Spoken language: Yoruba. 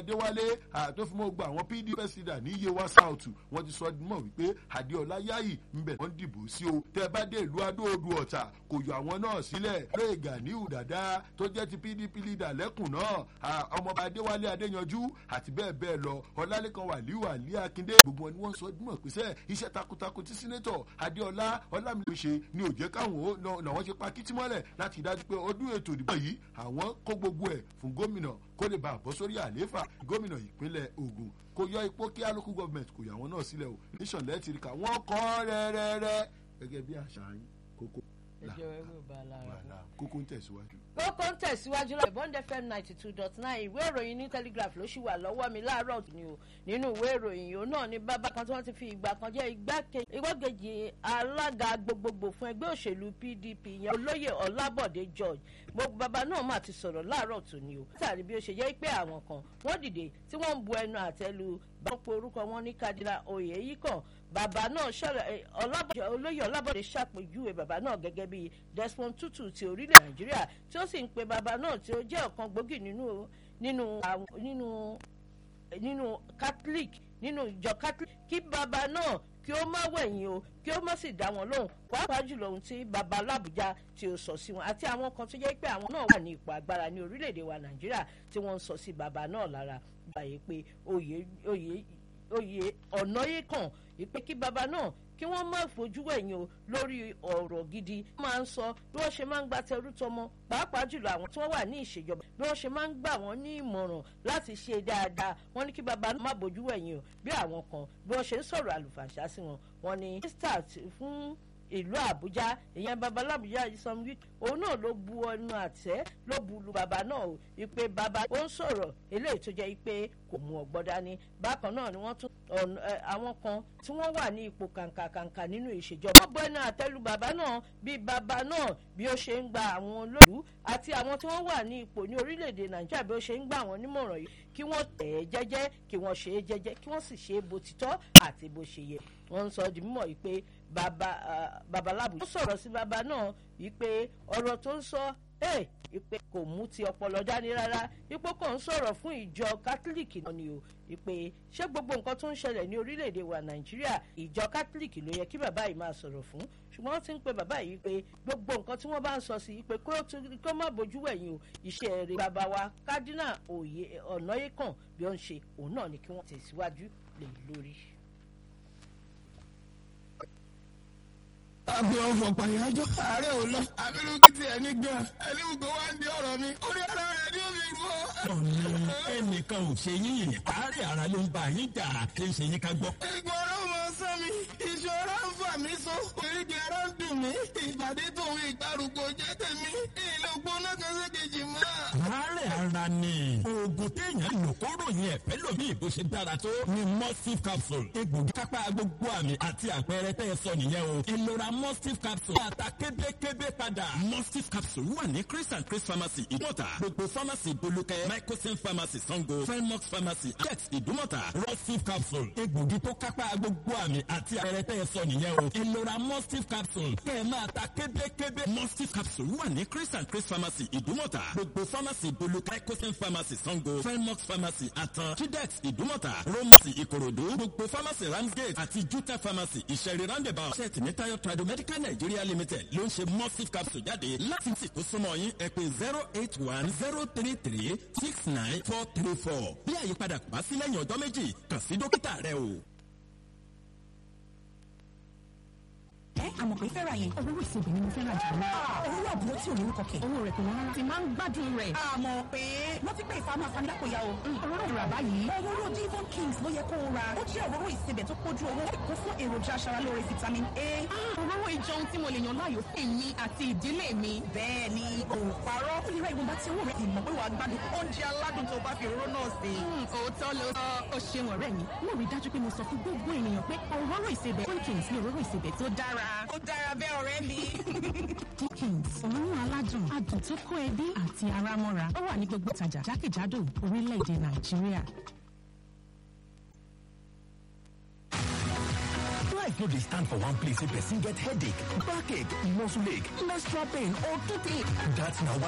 adéwálé tó fi mọ́ gba àwọn pdp president ní yewa south wọ́n ti sọ mọ̀ wípé adéọlá yáyì ń bẹ̀ wọ́n dìbò sí o tẹ́ bá dé ìlú adóodù ọ̀tà kò yọ àwọn náà sílẹ̀ lóye ganiu dada tó jẹ́ ti pdp leader lẹ́kùn náà ọmọọba adéwálé adéyanjú àti bẹ́ẹ̀ bẹ́ẹ̀ lọ ọlálẹ́kan wàlíù àlí akíndé gbogbo wọn ni wọ́n sọ mọ̀ pé sẹ́ iṣẹ́ takuntakun tí sínétọ̀ adéọlá ọlámìlú ṣe ni ò jẹ́ káwọn làwọn ṣe pa kìtì mọ́lẹ̀ láti dájú pé ọdún ètò ìdìbò yìí àwọn kó gbogbo ẹ̀ fún gómìnà kó lè bá a bọ́ sórí àlééfà gómìnà ìpínlẹ̀ ogun kò yọ ipò kí local government kò yà wọ́n náà sílẹ̀ o níṣànlẹ̀ ti rí ká wọ́n kọ́ rẹ́rẹ́rẹ́ gẹ́gẹ́ bí àṣà yín kókó kókó ń tẹ̀síwájú. kókó ń tẹ̀síwájú lọ́wọ́ bond fm ninety two dot nine ìwé ìròyìn ní telegraph ló ṣì wà lọ́wọ́ mi láàárọ̀ ni o nínú ìwé ìròyìn yìí náà ni bàbá kan tí wọ́n ti fi ìgbà kan jẹ́ igbákejì alága gbogbogbò fún ẹgbẹ́ òṣèlú pdp yẹn olóyè ọlábọ̀dé george gbogbo bàbá náà mà ti sọ̀rọ̀ láàárọ̀ tó ni o látàrí bí ó ṣe jẹ́ pé àwọn kan wọ́n dìde tí wọ́n ń bu ẹnu àtẹ́lu bá pé orúkọ wọn ní kadira oyè yìí kàn bàbá náà olóyè ọlábọ̀dé ṣàpèjúwe bàbá náà gẹ́gẹ́ bíi desmond tutu ti orílẹ̀ nàìjíríà tí ó sì ń pe bàbá náà tí ó jẹ́ ọ̀kan gbòógì nínú nínú nínú nínú catholic nínú ìjọ catholic kí bàbá náà kí ó má wẹ̀yìn o kí ó má sì dá wọn lóhùn pàápàá jùlọ ohun tí bàbá alábùjá tí ó sọ sí wọn àti àwọn kan tó jẹ́ pé àwọn náà wà ní ipò agbára ní orílẹ̀-èdè wa nàìjíríà tí wọ́n ń sọ sí bàbá náà lára gbàyè pé oyè oyè oyè ọ̀nà yìí kàn ìpè kí bàbá náà kí wọ́n má fojú ẹ̀yìn o lórí ọ̀rọ̀ gidi máa ń sọ bí wọ́n ṣe máa ń gba tẹrú tọmọ pàápàá jùlọ àwọn tí wọ́n wà ní ìṣèjọba bí wọ́n ṣe máa ń gbà wọ́n ní ìmọ̀ràn láti ṣe dáadáa wọ́n ní kí bàbá náà má bójú ẹ̀yìn o bí àwọn kan bí wọ́n ṣe ń sọ̀rọ̀ àlùfàǹṣá sí wọn wọ́n ní start fún ìlú àbújá ìyẹn babalábùjá ìsọm wí òun náà ló bu ọnu àtẹ ló bu lu bàbá náà o ìpè bàbá ó ń sọ̀rọ̀ eléyìí tó jẹ́ pé kò mú ọgbọ́n dání bákan náà ni wọ́n tún àwọn kan tí wọ́n wà ní ipò kàǹkàkàǹkà nínú ìṣèjọba. wọ́n bọ́ ẹnu àtẹ́lu bàbá náà bí bàbá náà bí ó ṣe ń gba àwọn olóòlù àti àwọn tí wọ́n wà ní ipò ní orílẹ̀-èdè nàìjíríà bí ó ṣe ń gbà wọ́n nímọ̀ràn yìí kí wọ́n tẹ̀ ẹ́ jẹ́jẹ́ kí wọ́n ṣe é jẹ́jẹ́ kí wọ́n sì ṣe é bó ti tọ́ àti bó ṣe yẹ. wọ́n ń sọ di mímọ̀ yìí pé babaláàbù ó sọ̀rọ̀ sí bàbá náà yìí pé ọ̀rọ̀ tó ń sọ ìpè kò mú ti ọpọlọ dání rárá ipò kò ń sọ̀rọ̀ fún ìjọ kátólíìkì náà ni o ìpè ṣé gbogbo nǹkan tó ń ṣẹlẹ̀ ní orílẹ̀-èdè wa nàìjíríà ìjọ kátólíìkì ló yẹ kí bàbá yìí máa sọ̀rọ̀ fún ṣùgbọ́n wọ́n ti ń pe bàbá yìí pé gbogbo nǹkan tí wọ́n bá ń sọ sí pé kó má bójú wẹ̀yìn o iṣẹ́ rẹ̀ bàbá wa kádínà òye ọ̀nà yìí kàn bí ó ń ṣe òun náà ni kí wọ́n tẹ̀síwájú lè lórí. àbí ọ̀fọ̀ pàyájọ́ ààrẹ ò lọ abirú kí tiẹ̀ ní gan ẹni gbogbo wa ń di ọ̀rọ̀ mi orí ara rẹ̀ ni ó fi rú ọ. ọ̀nà ẹnìkan ò ṣe yín àárẹ̀ ara ló ń bá yín jà kí n ṣe yín ká gbọ́. ìgbọ̀rọ̀ mọ sọ mi ìṣòro ń fà mí so oríkì ara ń dùn mí ìbàdí tòun ìgbàrúgbó jẹ́ tèmi ìlògbó náà kan ṣe kejì mọ́. àárẹ̀ ara ni oògùn téèyàn lò kóró yẹn pẹ̀lú mi ìbò ṣe dára tó ni mustif capsule egbògi kápá gbogbo àmì àti àpẹẹrẹ tẹ́ ẹ sọ nìyẹn o ìlora mustif capsule ata kébékébé padà. mustif capsule wà ní chris and chris pharmacy ìdúmọ̀tà gbogbo pharmacy bolúkẹ́ microsim pharmacy sango felmox pharmacy ajax ìdúmọ̀tà mustif capsule egbògi tó kápá gbogbo àmì àti àpẹẹrẹ tẹ́ ẹ sọ nìyẹn o ìlora mustif capsule kẹ́ ẹ máa ta kébékébé. mustif capsule wà ní chris and chris pharmacy ìdúmọ̀tà gbogbo pharmacy bolúkẹ́ microsim pharmacy sango felmox pharmacy atan chidex ìdúmọ̀tà romasi ìkòròdú gbogbo pharmacy ramsgate àti juta pharmacy ìṣẹ̀rí roundabout ṣẹ́ẹ̀tì ní tayo trado medical nigeria limited ló ń ṣe mustif capsule jáde láti sì tó súnmọ́ yín ẹ pé zero eight one zero three three six nine four three four bí àyípadà kò bá sí lẹ́yìn ọjọ́ méjì kàn sí dókítà rẹ o. ẹ àmọ̀ pé fẹ́ràn yẹn owó ìsebì ni mo fẹ́ràn jù lọ. owó àbúrò tí ò ní kọkẹ́. owó rẹ̀ kò wọ́n rárá. ti máa ń gbádùn rẹ̀. àmọ̀ pé wọ́n ti pé ìfàmù àfàǹdàkọ̀ ya o. òróró ìrà báyìí. òróró divon kings ló yẹ kó o ra. ó jẹ́ òróró ìsebẹ̀ tó kójú owó. kó fún èròjà aṣaralóore vitamin a. òróró ìjọun tí mo lè yàn láàyò fún èmi àti ìdílé mi. bẹ́ẹ̀ ni òòparọ́. ó lè ra ìwọ̀nba tí owó rẹ̀ ti mọ̀ pé wàá gbádùn oúnjẹ aládùn tó bá fi òróró náà sè. òótọ́ ló sọ ó ṣeun ọ̀rẹ́ mi. mo rí dájú pé mo sọ fún gbogbo ènìyàn pé òróró ìsebẹ̀ Dickens ní òróró ìsebẹ̀ tó dára. ó dára bẹ́ẹ̀ ọ̀rẹ́ mi. Dickens òórùn aládùn adùn tó kó ẹbí àti ara mọ́ra ó wà ní gbogbo ìtajà jákèjádò orílẹ̀-èdè Nàìjíríà. life no dey stand for one place wey person get headache backache muscle ache menstrual pain or toothache dat na why